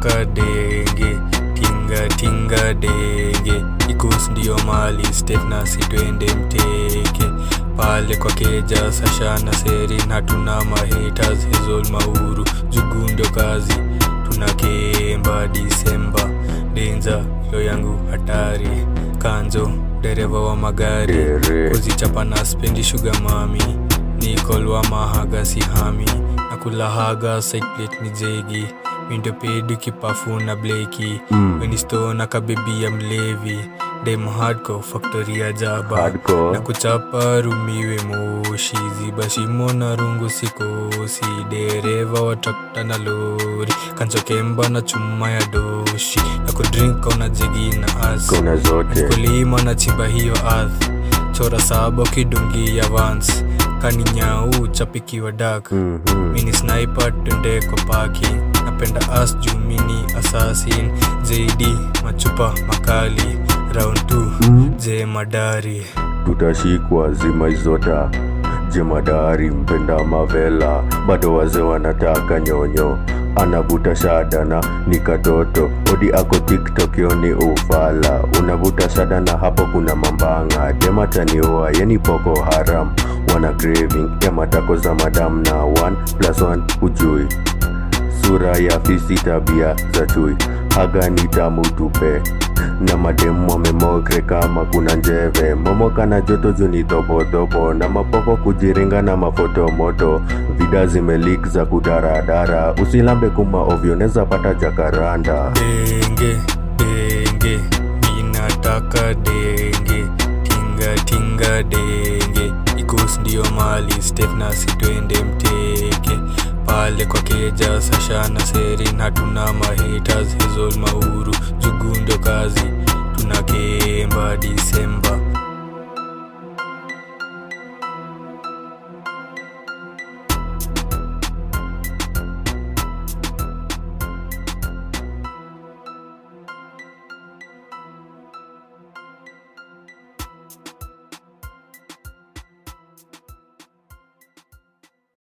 minataka denge tinga tinga denge ikus ndio mali state nasi twende mteke pale kwa keja sashana serin hatuna mahaters hezol mauru jugu ndio kazi tunakemba disemba denza yo yangu hatari kanzo dereva wa magari Dere. kuzichapa na spendi shuga mami nikolwa mahaga sihami na kulahaga side plate ni jegi mindo pedi kipafu na bleki Mm. wenisto na kabebi ya mlevi dem hardcore factory ya jaba Hardcore. na kuchapa rumiwe moshi ziba shimo na rungu sikosi dereva watakta na lori kanchokemba na chuma ya doshi na kudrink ona jegi na asi kona zote kulima na chimba hiyo ardhi chora saba kidungi ya vans kani nyau chapikiwa dak Mhm. mini sniper twende kwa paki napenda as juu mini assassin jd machupa makali round 2 Mm. je madari tutashikwa zima izota jemadari mpenda mavela bado wazee wanataka nyonyo anavuta shadana ni katoto odi ako tiktok yoni ufala unavuta shadana hapo kuna mambanga demataniua yeni poko haram wana craving ya matako za madam na 1 plus 1 ujui sura ya fisi tabia za chui haga ni tamu tupe na mademu wamemokre kama kuna njeve momoka na joto juu ni dhobodhobo na mapoko kujiringa na mafoto moto vida zimelik za kudaradara usilambe kuma ovyo neza pata jakaranda denge denge minataka denge tinga tinga denge ikus ndio mali state nasi twende mteke pale kwa keja sashana serin hatuna mahaters hezol mauru jugu ndio kazi tunakemba disemba